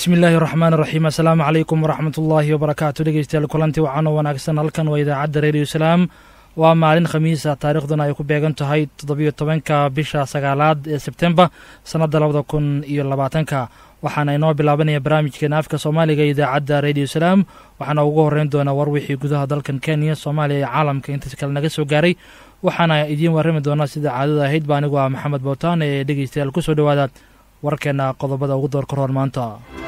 bismi illaahi raxmaan raxiim assalaamu calaykum waraxmat ullaahi wabarakaatu dhegeystayaal kulanti wacaanoo wanaagsan halkan waa idaacadda reediyo salaam waa maalin khamiisa taariikhduna ay ku beegan tahay toddobiyo tobanka bisha sagaalaad ee sebtembar sannadda labada kun iyo labaatanka waxaana inoo bilaabanaya barnaamijkeena afka soomaaliga ee idaacadda reediyo salaam waxaana ugu horreyn doonaa war wixii gudaha dalkan kenya soomaaliya iyo caalamka intaas kale naga soo gaaray waxaana idiin warrami doonaa sida caadada ahayd ba anigu ah maxamed bowtaan ee dhegeystayaal ku soo dhowaada warkeenna qodobada ugu door karoor maanta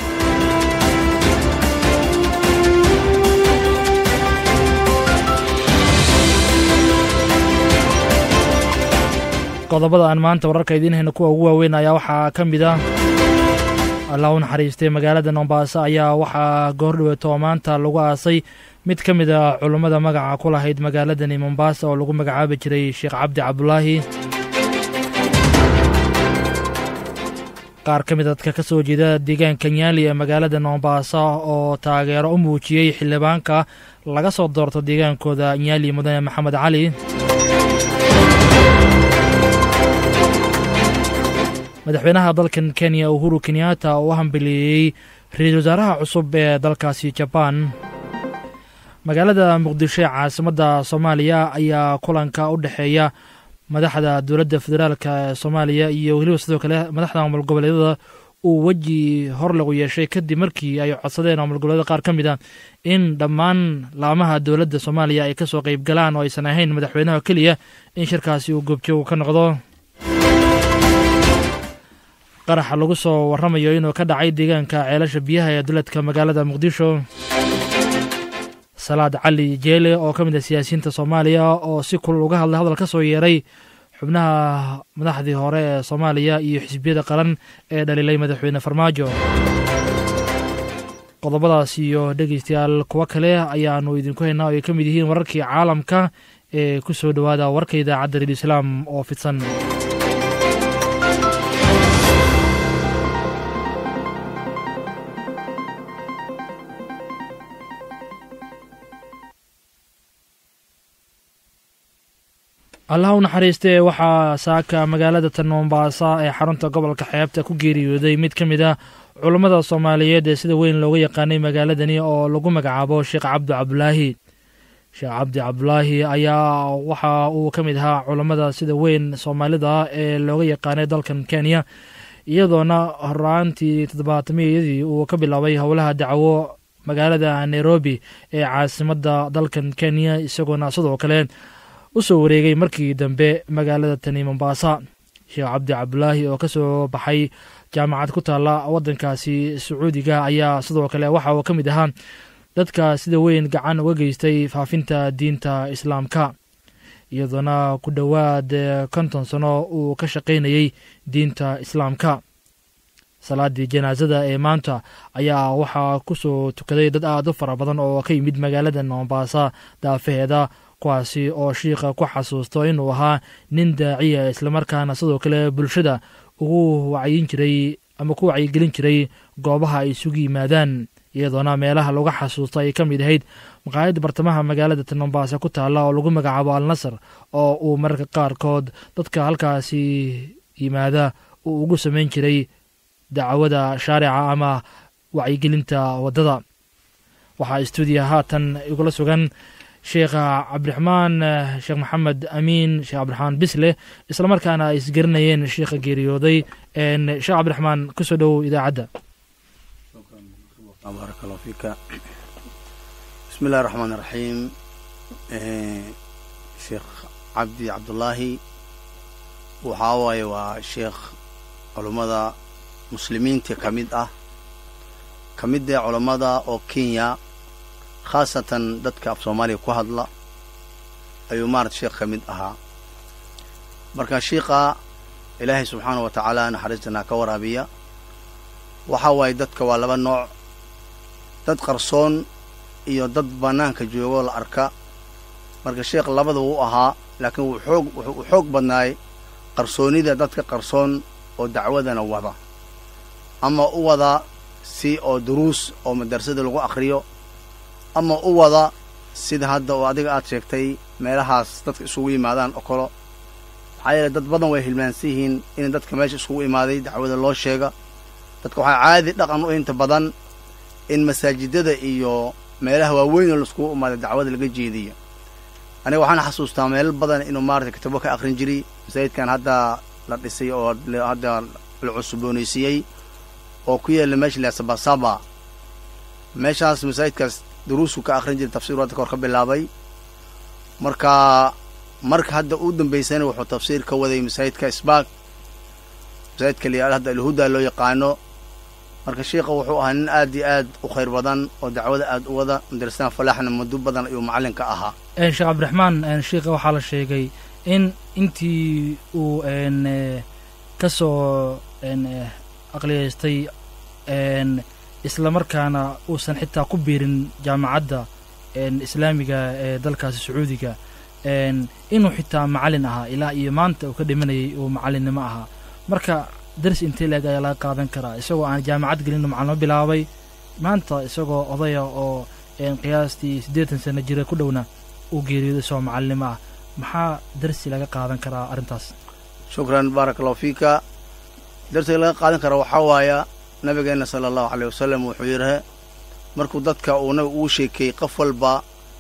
qodobada aan maanta wararka idiin hayno kuwa ugu waaweyn ayaa waxaa ka mid ah allah u naxariistay magaalada mombaaso ayaa waxaa goordhoweeto oo maanta lagu aasay mid ka mid a culummada magaca ku lahayd magaaladani mombaasa oo lagu magacaabi jiray sheekh cabdi cabdulaahi qaar ka mid a dadka ka soo jeeda deegaanka nyaali ee magaalada mombaaso oo taageero u muujiyey xildhibaanka laga soo doorto deegaankooda nyaali mudane maxamed cali madaxweynaha dalkan kenya uhuru kenyatta oo u hambeleeyey ra-iisul wasaaraha cusub ee dalkaasi jabaan magaalada muqdisho ee caasimadda soomaaliya ayaa kulanka u dhexeeya madaxda dowladda federaalka ee soomaaliya iyo weliba sidoo kale madaxda maamul goboleedyada uu weji hor lagu yeeshay kadib markii ay codsadeen maamul goboleedyada qaar ka mid a in dhammaan laamaha dowladda soomaaliya ay kasoo qeyb galaan oo aysan ahayn madaxweynaha keliya in shirkaasi uu goobjoog ka noqdo qaraxa lagu soo warramayo inuu ka dhacay deegaanka ceelasha biyaha ee duleedka magaalada muqdisho salaad cali jeele oo ka mid ah siyaasiyiinta soomaaliya oo si kulul uga hadlay hadal ka soo yeeray xubnaha madaxdii hore ee soomaaliya iyo xisbiyada qaran ee dhaliilay madaxweyne farmaajo qodobadaas iyo dhegeystayaal kuwo kale ayaanu idinku haynaa oo ay ka mid yihiin wararkii caalamka ee ku soo dhowaada warka idaacadda redio islaam oo fidsan allah u naxariistee waxaa saaka magaalada tan mombaasa ee xarunta gobolka xeebta ku geeriyooday mid ka mid ah culummada soomaaliyeed ee sida weyn looga yaqaanay magaaladani oo lagu magacaabo sheekh cabdi cabdulaahi sheekh cabdi cabdulaahi ayaa waxa uu ka mid ahaa culummada sida weyn soomaalida ee looga yaqaanay dalkan kenya iyadoona horaantii toddobaatamiyadii uu ka bilaabay howlaha dacwo magaalada nairobi ee caasimadda dalkan kenya isagoona sidoo kale u soo wareegay markii dambe magaalada tani mombaasa sheekh cabdi cabdulaahi oo ka soo baxay jaamacad ku taalla waddankaasi sacuudiga ayaa sidoo kale waxa uu ka mid ahaa dadka sida weyn gacan uga geystay faafinta diinta islaamka iyadoona ku dhowaad konton sano uu ka shaqaynayey diinta islaamka salaadii janaasada ee maanta ayaa waxaa ku soo tukaday dad aad u fara badan oo ka yimid magaalada mombaasa daafaheeda kuwaasi oo shiikha ku xasuusto inuu ahaa nin daaciya islamarkaana sidoo kale bulshada ugu wacyin jiray ama ku wacyigelin jiray goobaha ay isugu yimaadaan iyadoona meelaha laga xasuusto ay ka mid ahayd maqaayadda bartamaha magaalada tan mombaasa ku taalla oo lagu magacaabo al nasar oo uu mararka qaarkood dadka halkaasi yimaada uu ugu samayn jiray dacwada shaarica ama wacyigelinta waddada waxaa stuudiya haatan igula sugan sheekha cabdiraxmaan sheekh maxamed amiin sheekh cabdiraxmaan bisle islamarkaana ay isgarinayeen sheikha geeriyooday sheekh cabdiraxmaan kusoo dhowow idaacadda baarak allahu fiika bismi illahi raxmaan iraxiim sheekh cabdi cabdullaahi waxaa waaye waa sheekh culummada muslimiinta ka mid ah ka mid ee culammada oo kenya khaasatan dadka af soomaaliya ku hadla ayuu maarata sheekh ka mid ahaa marka shiikha ilaahay subxaana wa tacaala naxariistanaa ka waraabiya waxaa waaye dadka waa laba nooc dad qarsoon iyo dad bannaanka joogoo la arka marka sheekh labada wuu ahaa laakiin wuu xoog wuxuu xoog badnaay qarsoonnida dadka qarsoon oo dacwadana wada ama u wada si oo duruus oo madarasada lagu akhriyo ama u wada sida hadda oo adiga aad sheegtay meelahaas dadka isugu yimaadaan oo kalo maxaa yeele dad badan way hilmaansan yihiin in dadka meesha isugu imaaday dacwada loo sheega dadka waxaa caadi dhaqan u inta badan in masaajidada iyo meelaha waaweyn oo laiskugu imaada dacwada laga jeediyo aniga waxaan xasuustaa meelo badan inuu maarata kitabo ka akrin jiray masaajidkan hadda la dhisay oo hadda la cusboonaysiiyey oo ku yaalla meesha la sabasaba meeshaas masaajidkaas duruusku ka akrin jiray tafsiru hadda kahor ka bilaabay marka marka hadda u dambaysana wuxuu tafsiir ka waday masaajidka isbaak masaajidka la hadda alhuda loo yaqaano marka sheikha wuxuu ahaa nin aad iyo aad u khayr badan oo dacwada aad u wada madrasada falaaxna muddo badan ayuu macallinka ahaa sheekh cabdiraxmaan sheikha waxaa la sheegay in intii uu ka soo aqliyaystay isla markaana uusan xitaa ku biirin jaamacadda islaamiga ee dalkaasi sacuudiga inuu xitaa macallin ahaa ilaa iyo maanta uu ka dhimanayay uu macallinnimo ahaa marka darsi intee leeg ayaa laga qaadan karaa isagoo aan jaamacad gelin macalimo bilaabay maanta isagoo odaya oo qiyaastii siddeetan sano jira ku dhowna uu geeriyooday isagoo macallinimo ah maxaa darsi laga qaadan karaa arrintaas shukran baaraka allahu fiika darsiga laga qaadan kara waxaa waaya nabigeenna sala allahu aleyh wasalam wuxuu yidhi markuu dadka uu nabiga uu sheekeeyey qof walba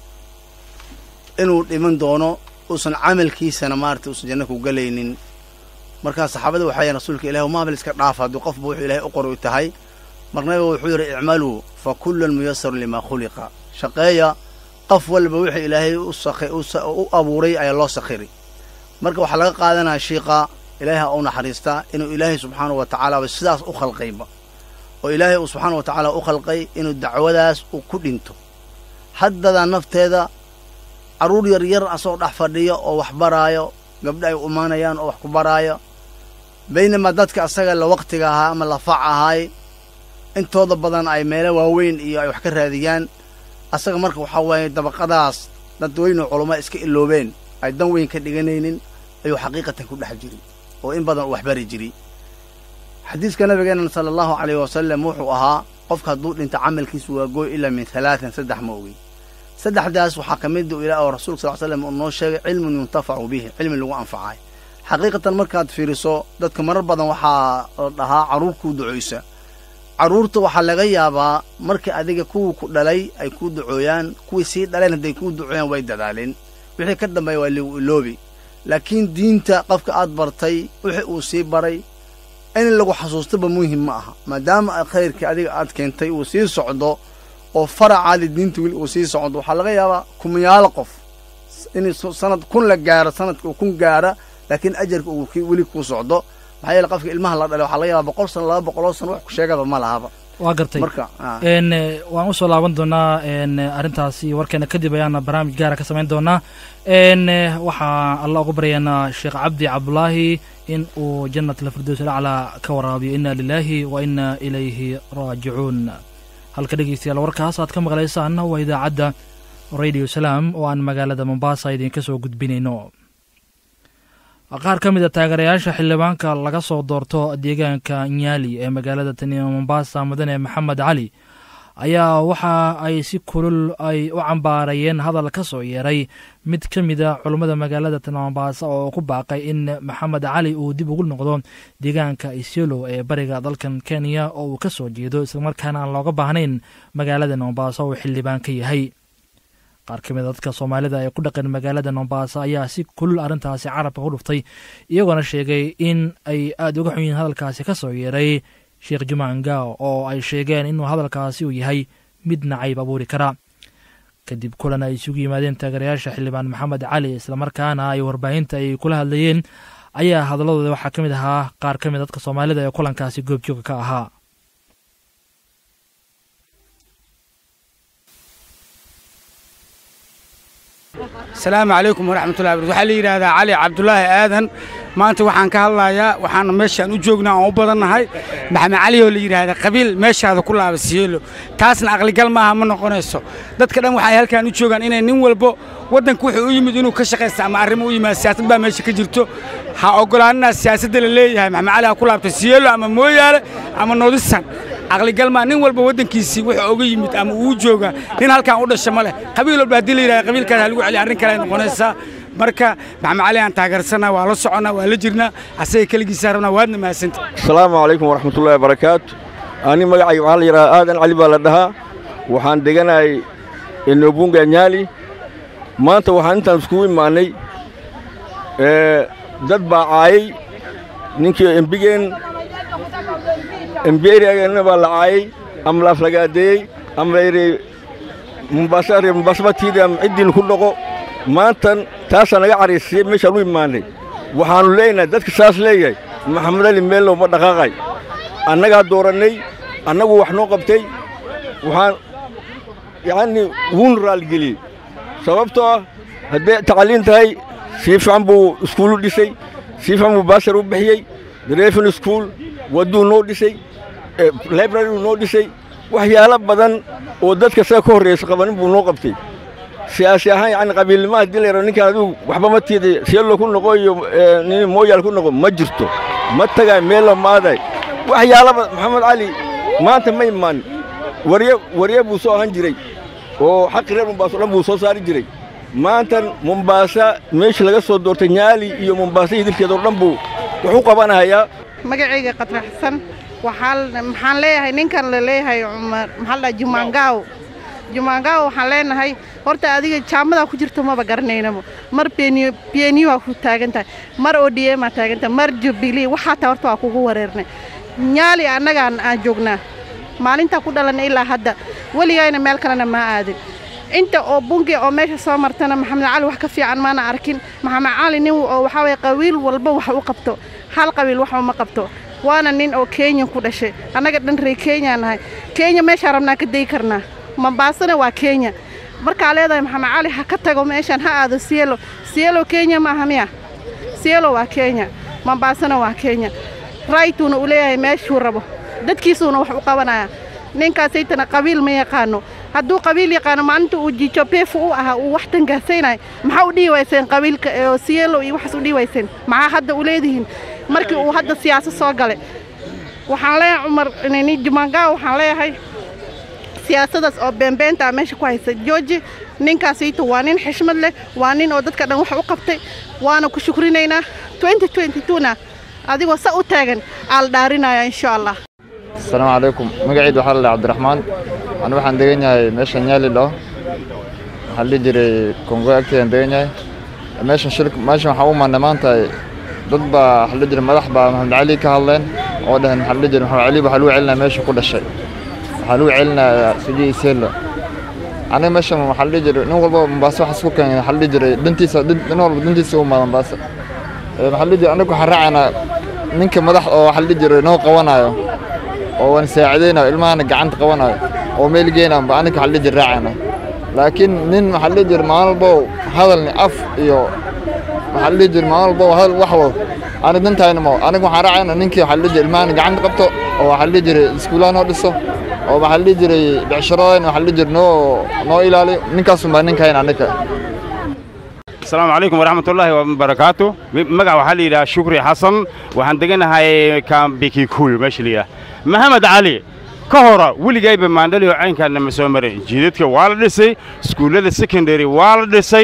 inuu dhiman doono uusan camalkiisana maarata uusan janna ku galaynin markaa saxaabada waxay yahen rasuulka ilahi maabil iska dhaafa hadduu qofba wuxuu ilahay u qori tahay mar nabiga wuxuu yidhi icmaluu fa kullun muyasarun limaa khuliqa shaqeeya qof walba wixii ilaahay u abuuray ayaa loo sakhiri marka waxaa laga qaadanaya shiiqa ilaahay ha u naxariistaa inuu ilaahay subxaanahu wa tacaalaaba sidaas u khalqayba oo ilaahay uu subxaana wa tacaala u khalqay inuu dacwadaas uu ku dhinto haddadaa nafteeda carruur yar yar asagoo dhex fadhiyo oo wax baraayo gabdha ay umaanayaan oo wax ku baraayo baynamaa dadka asaga la wakhtiga ahaa ama la fac ahaay intooda badan ay meelo waaweyn iyo ay wax ka raadiyaan asaga marka waxaa waaye dabaqadaas dad weynoo culamaa iska iloobeen ay dan weyn ka dhiganaynin ayuu xaqiiqatan ku dhex jiri oo in badan uu waxbari jiri xadiiska nabigeenna sala allahu calayh wasalam wuxuu ahaa qofka hadduu dhinto camalkiisu waa gooy ilaa min halaatan saddex ma ogey saddexdaas waxaa ka mid u ilaah oo rasulka sal slam uu noo sheegay cilmun yuntafacu bihi cilmi lagu anfacay xaqiiqatan markaad fiiriso dadka marar badan waxaa la dhahaa carruur kuu ducoysa carruurta waxaa laga yaabaa markii adiga kuwii ku dhalay ay kuu ducooyaan kuwii sii dhaleen hadday kuu ducooyaan way dadaaleen wixii ka dambeeya waa ligu iloobi laakiin diinta qofka aad bartay wixii uu sii baray in lagu xasuustaba muhim ma aha maadaama khayrkii adiga aad keentay uu sii socdo oo faracaadi diinta weli uu sii socdo waxaa laga yaabaa kumayaalo qof in sanad kun la gaaro sanadka uu kun gaara laakiin ajarka uu weli kuu socdo maxaa yeele qofka ilmaha la dhalay waxaa laga yaabaa boqol sano laba boqoloo sano wax ku sheegaba ma lahaba waa gartay marka waan usoo laaban doonaa arrintaasi warkeena kadib ayaana barnaamij gaara ka samayn doonaa waxaa alla ugu baryaynaa sheekh cabdi cabdulaahi in uu jannat alfirdows alaclaa ka waraabiyo inna lilaahi wa inna ilayhi raajicuun halka dhegeystayaal warkaas aad ka maqlaysaanna waa idaacadda radio salaam oo aan magaalada mombasa idinka soo gudbinayno qaar ka mid a taageerayaasha xildhibaanka laga soo doorto deegaanka nyaali ee magaalada taniya mombasa mudane maxamed cali ayaa waxa ay si kulul ay u cambaarayeen hadal ka soo yeeray mid ka mid a culummada magaalada tani mombasa oo ku baaqay in maxamed cali uu dib ugu noqdo deegaanka isiolo ee bariga dalkan kenya oo uu ka soo jeedo islamarkaana aan looga baahnayn magaalada mombasa uu xildhibaan ka yahay qaar ka mid a dadka soomaalida ee ku dhaqan magaalada mombasa ayaa si kulul arrintaasi carabka ku dhuftay iyagoona sheegay in ay aada uga xun yihiin hadalkaasi ka soo yeeray sheekh jumaan gao oo ay sheegeen inuu hadalkaasi uu yahay mid nacayb abuuri kara kadib kulan ay isugu yimaadeen taageerayaasha xildhibaan maxamed cali islamarkaana ay warbaahinta ay kula hadlayeen ayaa hadalladooda waxaa ka mid ahaa qaar ka mid dadka soomaalida ee kulankaasi goobjooga ka ahaa asalaamu calaykum waraxmatullahi barkatu waxaa la yidhaahdaa cali cabdulaahi aadan maanta waxaan ka hadlayaa waxaana meeshaan u joognaa aan u badannahay maxamed cali oo la yidhaahda qabiil meeshaada ku laaba siyeelo taasna aqligal maaha ma noqonayso dadka dhan waxay halkaan u joogaan inay nin walbo waddanka wuxuu u yimid inuu ka shaqaysta ama arrimo u yimaad siyaasad baa meesha ka jirto ha oggolaaninaas siyaasadda la leeyahay maxamed cali ha ku laabto siyeelo ama mooyaale ama noodisan aqligalmaa nin walba waddankiisii wuxuu oga yimid ama uu jooga nin halkaan u dhasha ma leh qabiil walba haddii la yidhahda qabiilkaas ha lagu celiya arrin kale ay noqonaysaa marka maxamed cali aan taageersanaa waa la soconnaa waa la jirnaa asaga keligiisaa rabnaa waadna mahadsanta asalaamu calaykum waraxmatullahi wabarakaatu ani magacayga waxaa la yidhahaa aadan cali baa la dhahaa waxaan deganahay enobunga nyaali maanta waxaan intaan iskugu imaannay dad baa caayay ninkii embigeen emberiageenna baa la caayay ama la aflagaadeeyey ama la yidhi mumbaasa reer mumbaasaba tiida ama ciddiin ku dhaqo maantan taasaa naga caraysiyey meeshaan u imaannay waxaannu leenahay dadka saas leeyahay maxamed ali meellow ma dhaqaaqay annagaa doorannay annagu wax noo qabtay waxaan yacnii wuuna raalligeliyey sababtoo ah hadday tacliin tahay sii fiican buu iskuulu dhisay sii fiican buu baasar u bixiyey drefin iskuul wadduu noo dhisay libraryu noo dhisay waxyaalo badan oo dadka saga ka horraysa qabanin buu noo qabtay siyaasi ahaan yacni qabiilnimo haddii la yaro ninkaan adigu waxba ma tiiday seello ku noqo iyo nin mooyaal ku noqo ma jirto ma tagay meello maaday waxyaalaba maxamed cali maanta ma imaanin warye warye buu soo ahaan jiray oo xaqi reer mumbaaso dhan buu soo saari jiray maantan mumbaasa meeshii laga soo doortay nyaali iyo mumbaasa idilkeeda oo dhan buu wax u qabanahayaa magacayga qatraxsan maxaan leeyahay ninkan la leeyahay cumar maxaa la jumaangaaw jumaangaaw waxaan leenahay horta adiga jaamadaa ku jirto maba garanaynamo mar beniyo waa ku taagan tahay mar odiemaa taagan tahay mar jubilee waxaa taa horta waa kugu wareernay nyaali annagaan aan joognaa maalintaa ku dhalanay ilaa hadda weligayna meel kalena maa aadin inta oo bungi oo meesha soo martana maxamed cali wax ka fiican maana arkin maxamed cali nin oo waxaa waye qabiil walba wax u qabto hal qabiil wax uma qabto waana nin oo kenya ku dhashay annaga dhan ree kenya nahay kenya meeshaa rabnaa ka dayi karnaa mambaasana waa kenya markaa leedahay maxamed cali ha ka tago meeshaan ha aado sielo sielo kenya maaha miya sielo waa kenya mambaasana waa kenya raytuuna uu leeyahay meeshuu rabo dadkiisuuna wax u qabanaya ninkaasaytana qabiil ma yaqaano hadduu qabiil yaqaano maalinta uu jiijo beefu u ahaa uu wax tangaasaynayo maxaa u dhihi wayseen qabiilka oo sielo iyo waxaas u dhihi wayseen maxaa hadda u leedihiin markii uu hadda siyaasad soo galay waxaan leeyahay cumar nini jumangaa waxaan leeyahay siyaasadaas oo beenbeenta meesha ku haysa jooji ninkaasayto waa nin xishmad leh waa nin oo dadka dhan wax u qabtay waana ku shukrinaynaa na adigoo sa u taagan aa la dhaarinaya insha allah asalaamu calaykum magaciid waxaa la dhaha cabdiraxmaan anu waxaan degan yahay meesha nyaali dhaho waxaa la dhihi jiray kongo agteedaan degan yahay meeshan shil meeshan waxaa u imaanay maanta dad baa waxaa la dhihi jiray madax baa maxamed cali ka hadleen oo dhaheen maxaa la dhihi jiray maxamed cali waxaa lagu celinaya meesha ku dhashay waxaa lagu celinayaa suji iseelo aniga meeshan waxaa la dhihi jiray nin walba mombaaso waxaa isku keenay waxaa la dhihi jiray dantiisa nin walba dantiisa u imaada mombaaso maxaa la dhihi jiray anagu waxaan raacaynaa ninka madax oo waxaa la dhihi jiray noo qabanayo oo waan saacidaynayo ilmahana gacanta qabanayo oo meel geynayo ba aniga waxaa la dhihi jiray raacayna laakiin nin waxaa la dhihi jiray maalin walbo hadalni af iyo waxaa la dhihi jiray maalin walbo hadal wax wado aniga dantayna ma aniga waxaan raacayna ninkii waxaa la dhihi jiray ilmahana gacanta qabto oo waxaa la dhihi jiray iskuulaha noo dhiso oo waxaa la dhihi jiray becsharadayna waxaa la dhihi jiray noo noo ilaaliyo ninkaasun baa ninkayna aniga asalaamu calaykum waraxmatullaahi wabarakaatu magac waxaa la yidhaha shukri xasan waxaan deganahay kambikikuyu meesha la yidhaha maxamed cali ka hora weligayba maandhaliyo caynkaana ma soo marin jiidadka waa la dhisay iskuullada secondary waa la dhisay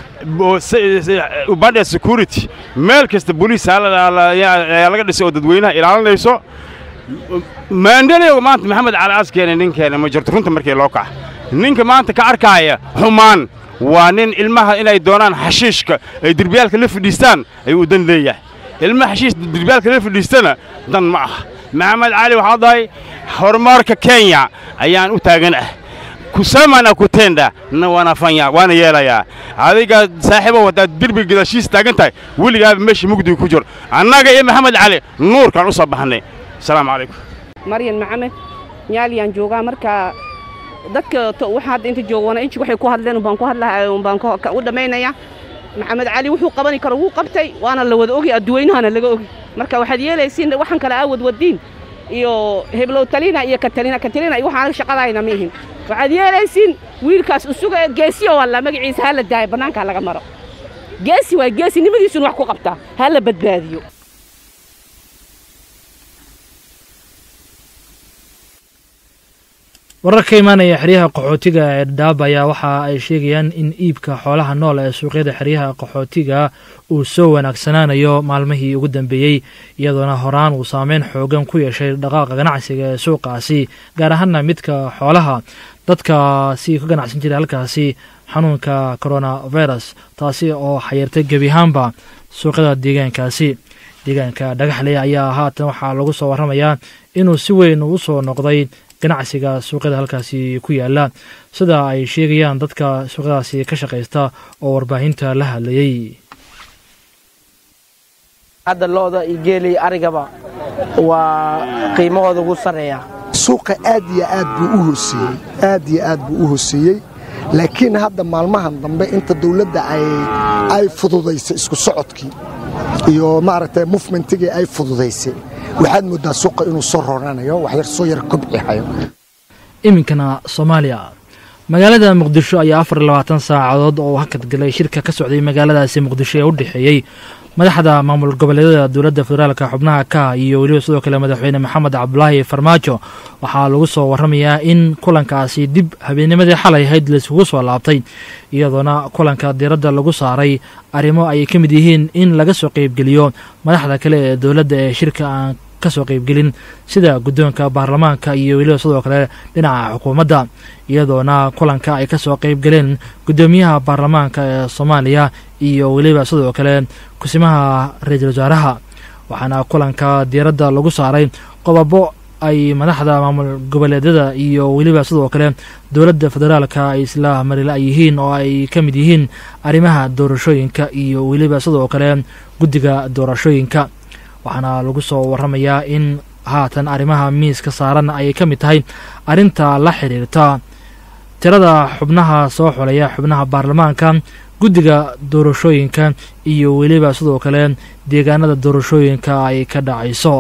ubadha security meel kasta boliis ayaa laga dhisay oo dadweynaha ilaalinayso maandhaliyo maanta maxamed cali askeena ninkeena ma jirto runta markii loo kaca ninka maanta ka arkaaya xumaan waa nin ilmaha inay doonaan xashiishka ay derbiyaalka la fadhiistaan ayuu dan leeyahay ilmaha xashiish derbiyaalka la fadhiistana dan ma aha maxamed cali waxaa dahay horumarka kenya ayaan u taagan ah kusamana kutenda na wanafanya waana yeelayaa adiga saaxiibo haddaad derbiga gadaashiis taagan tahay weligaaba meesha mugdiga ku jiro annaga iyo maxamed cali nuurkaan u soo baxnay asalaamu calaykum maryan maxamed nyaaliyaan joogaa marka dadka waxa hadda inta joogoona inji waxay ku hadleen baan ku hadlahay baan u dhammaynaya maxamed cali wuxuu qabani karo wuu qabtay waana la wada ogi adduweynahana laga ogi marka waxaad yeelaysiin waxaan kale aawad wadiin iyo heblow talina iyo katalina katalina iyo waxaan shaqadayna ma ihin waxaad yeelaysiin wiilkaas usuga geesiyo walla magaciisa ha la daayo bannaanka laga maro geesi waay geesinimadiisuna wax ku qabtaa ha la badbaadiyo warar ka imaanaya xeryaha qaxootiga ee dhadhaab ayaa waxa ay sheegayaan in iibka xoolaha nool ee suuqyada xeryaha qaxootiga uu soo wanaagsanaanayo maalmihii ugu dambeeyey iyadoona horaan uu saameyn xoogan ku yeeshay dhaqaaqa ganacsiga ee suuqaasi gaar ahaana midka xoolaha dadkaasi ka ganacsan jiray halkaasi xanuunka coronavirus taasi oo xayirtay gebi ahaanba suuqyada deegaankaasi deegaanka dhagaxley ayaa haatan waxaa lagu soo warramayaa inuu si weyn u soo noqday ganacsiga suuqyada halkaasi ku yaala sida ay sheegayaan dadka suuqyadaasi ka shaqaysta oo warbaahinta la hadlayey hadda looda iyo geelay arigaba waa qiimahooda ugu sarreeya suuqa aad iyo aad buu u hooseeyey aad iyo aad buu u hooseeyey laakiin hadda maalmahan dambe inta dawladda ay fududaysay isku socodkii iyo maaragtay mufmentigii ay fududaysay waxaad mooddaa suuqa inuu soo roranayo waxyar soo yar kobcihayo iminkana soomaaliya magaalada muqdisho ayaa afar iyo labaatan saacadood oo hakadgalay shirka ka socday magaaladaasi muqdisho ee u dhexeeyey madaxda maamul goboleedyada dowladda federaalka xubnaha ka iyo weliba sidoo kale madaxweyne maxamed cabdulaahi farmaajo waxaa lagu soo warramayaa in kulankaasi dib habeennimadii xalay ahayd laiskugu soo laabtay iyadoona kulanka diiradda lagu saaray arrimo ay ka mid yihiin in laga soo qeybgeliyo madaxda kale ee dowladda ee shirka aan kasoo qeybgelin sida guddoonka baarlamaanka iyo weliba sidoo kale dhinaca xukuumadda iyadoona kulanka ay kasoo qeybgaleen guddoomiyaha baarlamaanka ee soomaaliya iyo weliba sidoo kale kusimaha ra-iisul wasaaraha waxaana kulanka diiradda lagu saaray qodobo ay madaxda maamul goboleedyada iyo weliba sidoo kale dowladda federaalka ay isla marila yihiin oo ay ka mid yihiin arrimaha doorashooyinka iyo weliba sidoo kale guddiga doorashooyinka waxaana lagu soo warramayaa in haatan arrimaha miiska saaran ay ka mid tahay arrinta la xiriirta tirada xubnaha soo xulaya xubnaha baarlamaanka guddiga doorashooyinka iyo weliba sidoo kale deegaanada doorashooyinka ay ka dhacayso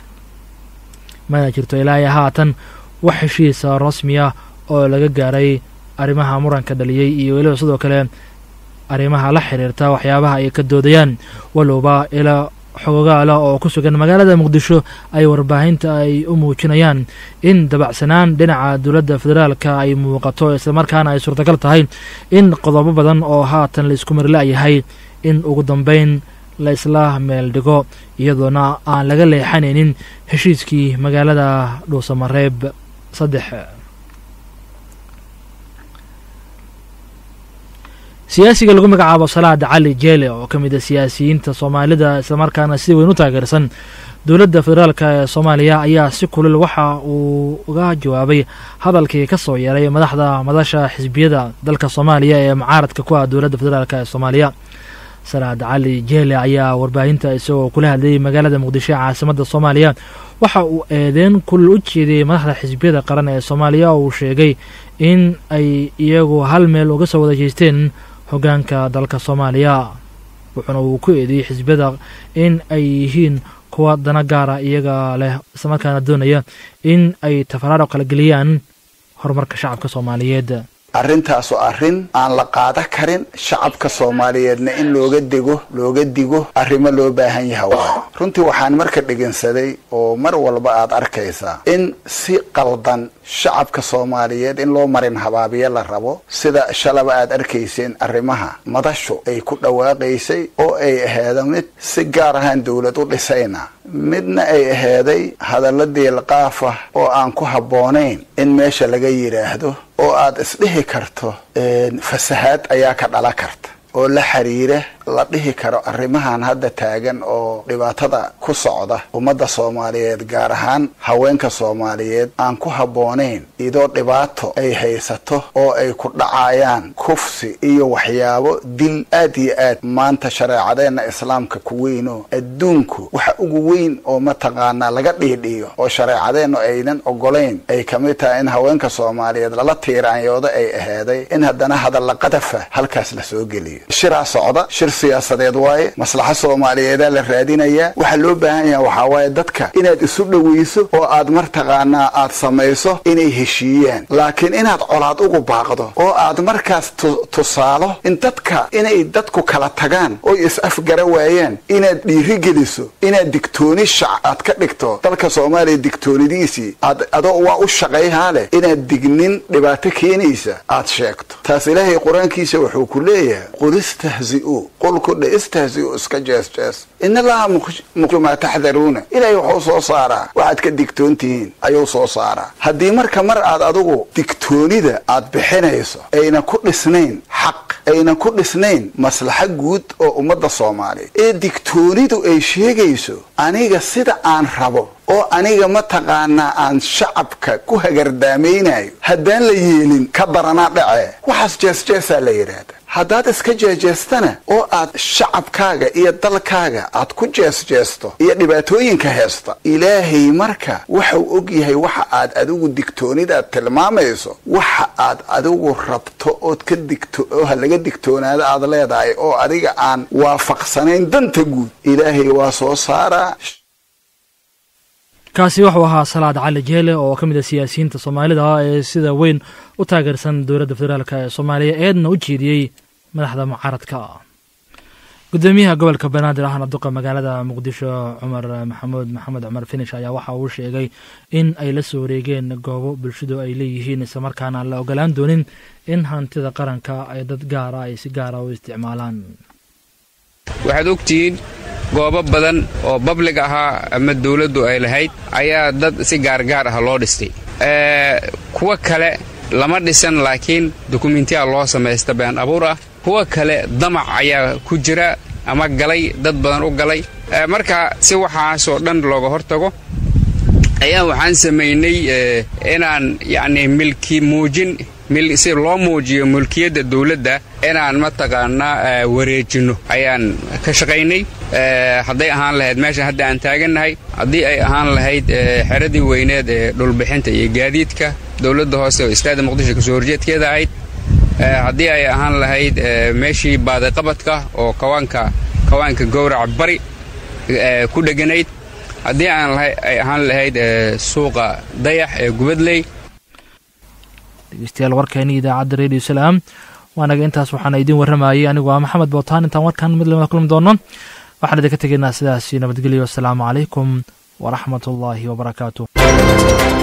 mana jirto ilaahay haatan wax heshiisa rasmiya oo laga gaaray arrimaha muranka dhaliyey iyo weliba sidoo kale arrimaha la xiriirta waxyaabaha ay ka doodayaan walowba ilaa xogogaala oo ku sugan magaalada muqdisho ay warbaahinta ay u muujinayaan in dabacsanaan dhinaca dowladda federaalka ay muuqato islamarkaana ay suurtagal tahay in qodobo badan oo haatan la isku marla-yahay in ugu dambeyn la isla meel dhigo iyadoona aan laga leexanaynin heshiiskii magaalada dhuusamareeb saddex siyaasiga lagu magacaabo salaad cali jeele oo ka mid a siyaasiyiinta soomaalida islamarkaana si weyn u taageersan dowladda federaalk ee soomaaliya ayaa si kulil waxa uu uga jawaabay hadalkii ka soo yeeray madaxda madasha xisbiyada dalka soomaaliya ee mucaaradka ku ah dowladda federaalk ee soomaaliya salaad cali jeele ayaa warbaahinta isagoo kula hadlayay magaalada muqdisho ee caasimadda soomaaliya waxa uu eedeen kulil u jeediyey madaxda xisbiyada qaran ee soomaaliya oo uu sheegay in ay iyagu hal meel uga soo wada jeesteen hoggaanka dalka soomaaliya wuxuuna uu ku eedeeyey xisbiyada in ay yihiin kuwa dana gaara iyaga leh islamarkaana doonaya in ay tafaraaro kala geliyaan horumarka shacabka soomaaliyeed arrintaasoo arrin aan la qaada karin shacabka soomaaliyeedna in looga dego looga digo arrimo loo baahan yaha waayo runtii waxaan marka dhegeensaday oo mar walba aad arkaysaa in si qaldan shacabka soomaaliyeed in loo marin habaabiye la rabo sida shalaba aad arkayseen arrimaha madashu ay ku dhawaaqaysay oo ay aheeda mid si gaar ahaan dowlad u dhisayna midna ay aheeday hadalla diilqaafah oo aan ku habboonayn in meesha laga yidhaahdo oo aad isdhihi karto fasahaad ayaa ka dhala karta oo la xiriira la dhihi karo arrimahan hadda taagan oo dhibaatada ku socda ummadda soomaaliyeed gaar ahaan haweenka soomaaliyeed aan ku habboonayn idoo dhibaato ay haysato oo ay ku dhacayaan kufsi iyo waxyaabo dil aad iyo aad maanta shareecadeenna islaamka ku weynoo adduunku waxa ugu weyn oo mataqaanaa laga dhiidhiyo oo shareecadeennu aynan ogolayn ay ka mid tahay in haweenka soomaaliyeed lala tiiraanyoodo ay aheeday in haddana hadalla qadafa halkaas la soo geliyo shiraa socda shir siyaasadeed waaye maslaxa soomaaliyeedaa la raadinayaa waxaa loo baahan yaha waxaa waaye dadka inaad isu dhoweyso oo aad martaqaanaa aad samayso inay heshiiyaan laakiin inaad colaad ugu baaqdo oo aad markaas tusaalo in dadka inay dadku kala tagaan oy is-afgara waayaan inaad dhiirigeliso inaad digtooni shac aad ka dhigto dalka soomaaliya digtoonidiisii aad adoo waa u shaqayhaa leh inaad dignin dhibaato keenaysa aad sheegto taas ilaahay qur-aankiisa wuxuu ku leeyahay qul istahzi'uu qulku dhe istahzi'uu iska jees jees in allaha muqju maa taxdaruuna ilaahay wuxuu soo saaraa waxaad ka digtoon tihiin ayuu soo saaraa haddii marka mar aad adigu digtoonida aad bixinayso ayna ku dhisnayn xaq ayna ku dhisnayn maslaxa guud oo ummadda soomaaliya ee digtoonidu ay sheegayso aniga sida aan rabo oo aniga mataqaanaa aan shacabka ku hagardaamaynayo haddaan la yeelin ka daranaa dhace waxaas jeesjeesaa la yidhaahda haddaad iska jeejeestana oo aad shacabkaaga iyo dalkaaga aad ku jeesjeesto iyo dhibaatooyinka heesta ilaahay marka waxau og yahay waxa aad adigu digtoonidaad tilmaamayso waxa aad adigu rabto ood ka digto oo ha laga digtoonaado aad leedahay oo adiga aan waafaqsanayn danta guud ilaahay waa soo saaraa kaasi wuxuu ahaa salaad cali jeele oo ka mid a siyaasiyiinta soomaalida ee sida weyn u taageersan dowladda federaalk ee soomaaliya eedna u jeediyey madaxda mucaaradka gudoomiyaha gobolka banaadir ahna duqa magaalada muqdisho cumar maxamuud maxamed cumar finish ayaa waxa uu sheegay in ay la soo wareegeen goobo bulshadu ay leeyihiin islamarkaana aan la ogolaan doonin in hantida qaranka ay dad gaara ay si gaara u isticmaalaan waxaad ogtihiin goobo badan oo bablig ahaa ama dawladdu ay lahayd ayaa dad si gaargaar ah loo dhistay kuwa kale lama dhisan laakiin dukumentiya loo samaysta been abuur ah kuwa kale damac ayaa ku jira ama galay dad badan u galay marka si waxaasoo dhan looga hortago ayaa waxaan samaynay inaan yacni milki muujin si loo muujiyo mulkiyadda dawladda inaan mataqaanaa wareejinno ayaan ka shaqaynay hadday ahaan lahayd meeshan hadda aan taagannahay haddii ay ahaan lahayd xeradii weyneed ee dhulbixinta iyo gaadiidka dowladda hoose oo istaada muqdisho kasoo horjeedkeeda ahayd haddii ay ahaan lahayd meeshii baadiqabadka oo kawaanka kawaanka gowraca bari ku dheganayd haddii ay ahaan lahayd suuqa dayax ee gubadley dhegeystayaal warkeeni idaacadda radio salaam waanaga intaas waxaana idiin warramayay anigu waa maxamed bootaan intaan warkan mid lamada kulmi doono waxaan idinka tegaynaa sidaasi nabadgelyo asalaamu calaykum waraxmat ullaahi wabarakaatu